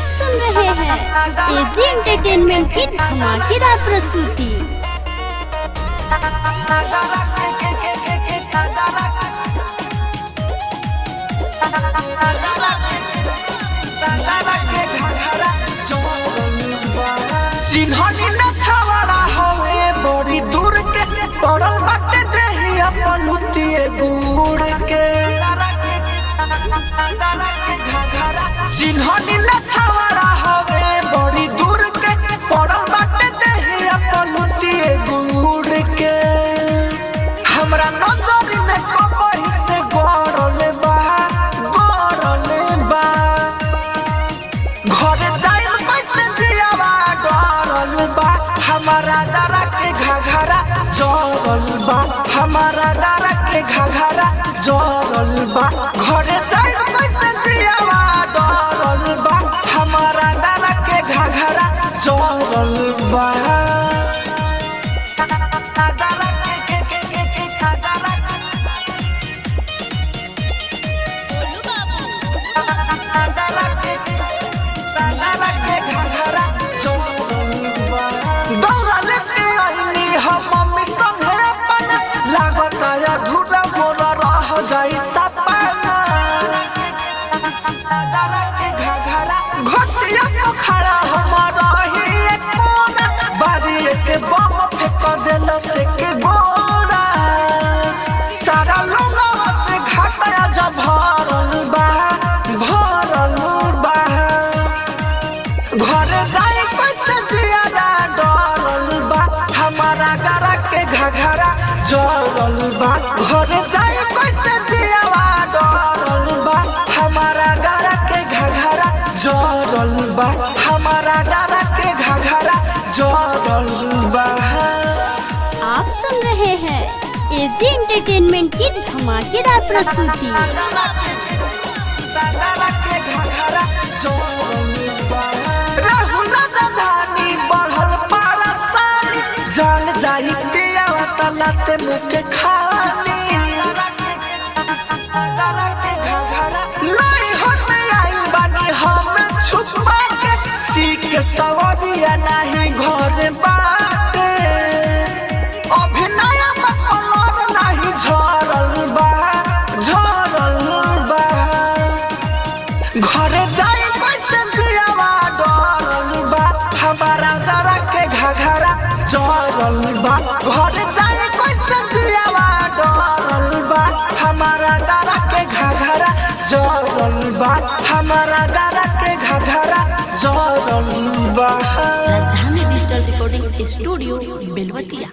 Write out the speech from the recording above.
आप सुन रहे हैं एजी एंटरटेनमेंट की धमाकेदार प्रस्तुति चिन्हनी न छवाड़ा हवे बड़ी दूर के पड़ल बाटे देही अपन लुतिए बूढ़ के चिन्हनी न छवाड़ा हवे बड़ी दूर के पड़ल बाटे देही अपन लुतिए बूढ़ के हमरा नजर में कबही से गड़ल बा गड़ल बा घरे जाइल कैसे जियावा डरल बा हमारा गारा के घघरा जरल बा हमारा गारा के घघरा जरल बा घरे जाइल कैसे जियावा डरल बा हमारा गारा के घघरा जरल बा गारा के के के के के घघरा गारा के के गारा के घघरा जरल बा दौड़ा लेके आईनी हम मम्मी संगे अपन लागत अधूरा मोरा रह जाई सपना घोटिया पोखरा हमारा ही एक कोना बारी एक बम फेंक देल से के गोरा सारा लोगवा से घाटा जब भरल बा भरल बा घर जाए कैसे जियादा डरल बा हमारा गारा के घघरा जरल बा घर जाए कैसे जियावा डरल बा हमारा गारा के घघरा जरल बा हमारा गारा के घघरा जरल बा आप सुन रहे हैं एजी एंटरटेनमेंट की धमाकेदार प्रस्तुति गारा के घघरा जरल बा रहुना जधानी बढ़ल पारसानी जान जाई पिया तलाते मुके खानी लाई होते आई बानी हम छुपा के सीख सवरिया नहीं घर बाटे अभिनय में कलर नहीं झरल बा झरल बा घरे जाए कैसे जियावा डरल बा हमारा गरा के घघरा जरल बा घरे जाए कैसे जियावा डरल बा हमारा गरा के घघरा जरल बा हमारा गरा के घघरा जरल बा राजधानी डिजिटल रिकॉर्डिंग स्टूडियो बेलवतिया